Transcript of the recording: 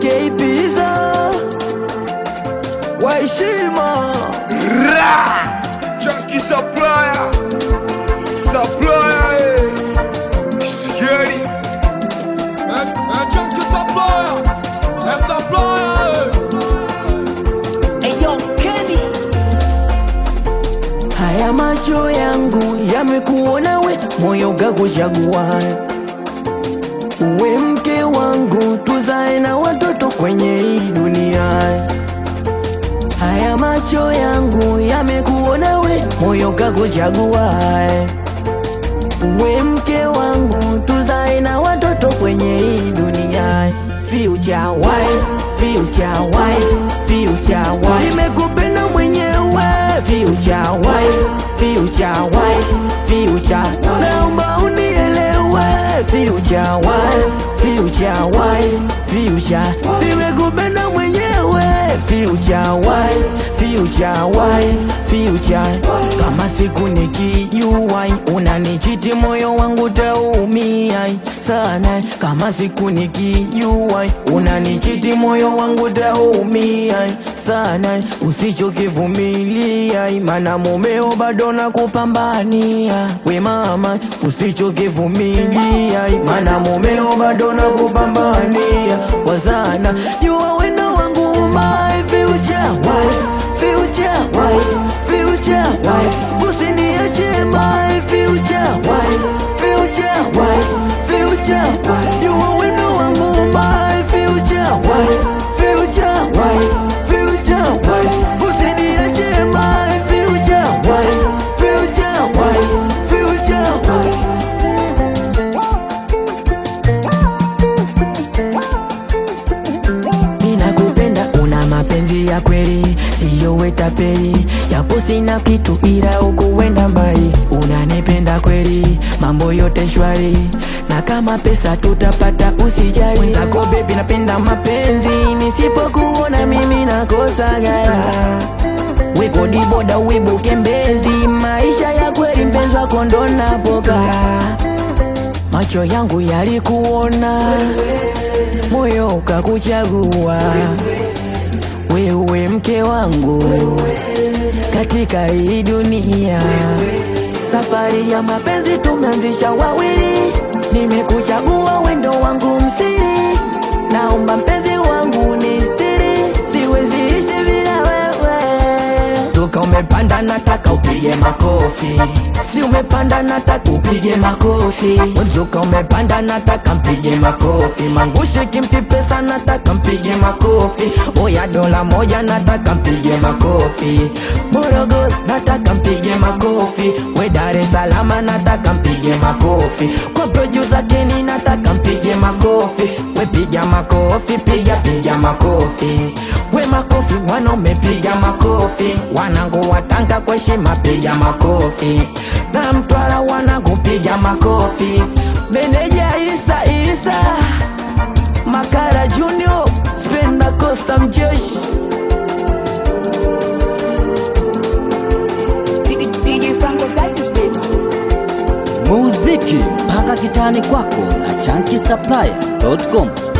Keipiza kwa heshima Ra! Junkie supplier. Supplier, eh. Kisigari. Eh, eh, Junkie supplier. Eh, supplier, eh. Eyo Kenny Haya macho yangu yamekuona we, moyo kakuchagua uwe mke wangu, tuzae na watoto kwenye hii dunia. Haya macho yangu yamekuona we, moyo kakuchagua uwe mke wangu, tuzae na watoto kwenye hii dunia. Future wife, future wife, future wife, nimekupenda mwenyewe. Future wife, future wife, future, naomba unielewe. Future wife, future wife, future, nimekupenda mwenyewe. Future wife, future wife, future, kama siku nikijua unanichiti moyo wangu taumia sana. Kama siku nikijua unanichiti moyo wangu taumia sana. Usichokivumilia maana mumeo bado nakupambania we mama, usichokivumilia maana mumeo bado nakupambania kwa sana. Jua wendo wangu my future wife, future wife, future wife, usiniache my future wife, future wife, future wife. Jua wendo wangu my future wife, future wife, future wife, usiniache my future wife, future wife, future wife. Ninakupenda, una mapenzi ya kweli, siyo wetapeli, japo sina kitu ila ukuenda mbali. Unanipenda kweli, mambo yote shwari, na kama pesa tutapata, usijali. Mwenzako bebi, napenda mapenzi, nisipokuona mimi nakosa gaya wekodi boda wibuke mbezi, maisha ya kweli mpenzi wako ndo napokaa macho yangu yalikuona, moyo ukakuchagua wewe, mke wangu katika hii dunia. Safari ya mapenzi tumeanzisha wawili, nimekuchagua wendo wangu msiri, naomba mpenzi wangu ni stiri, siwezi ishi bila wewe. Toka umepanda nataka upige makofi, si umepanda nataka upige makofi. Mzuka umepanda nataka mpige makofi, mangushi kimpi pesa nataka mpige makofi. Oya dola moja nataka mpige makofi, Morogoro nataka mpige makofi, we Dar es Salaam nataka mpige makofi, kwa producer Kenny nataka mpige makofi, we piga makofi, piga piga makofi, we makofi wanaume piga makofi, wanangu watanga kwa heshima piga makofi, na Mtwara wanangu piga makofi, meneja Isa Isa Makara Junior Spenda Costa Mjeshi DJ Franco Duchess Beats. muziki mpaka kitani kwako na chanki supplier.com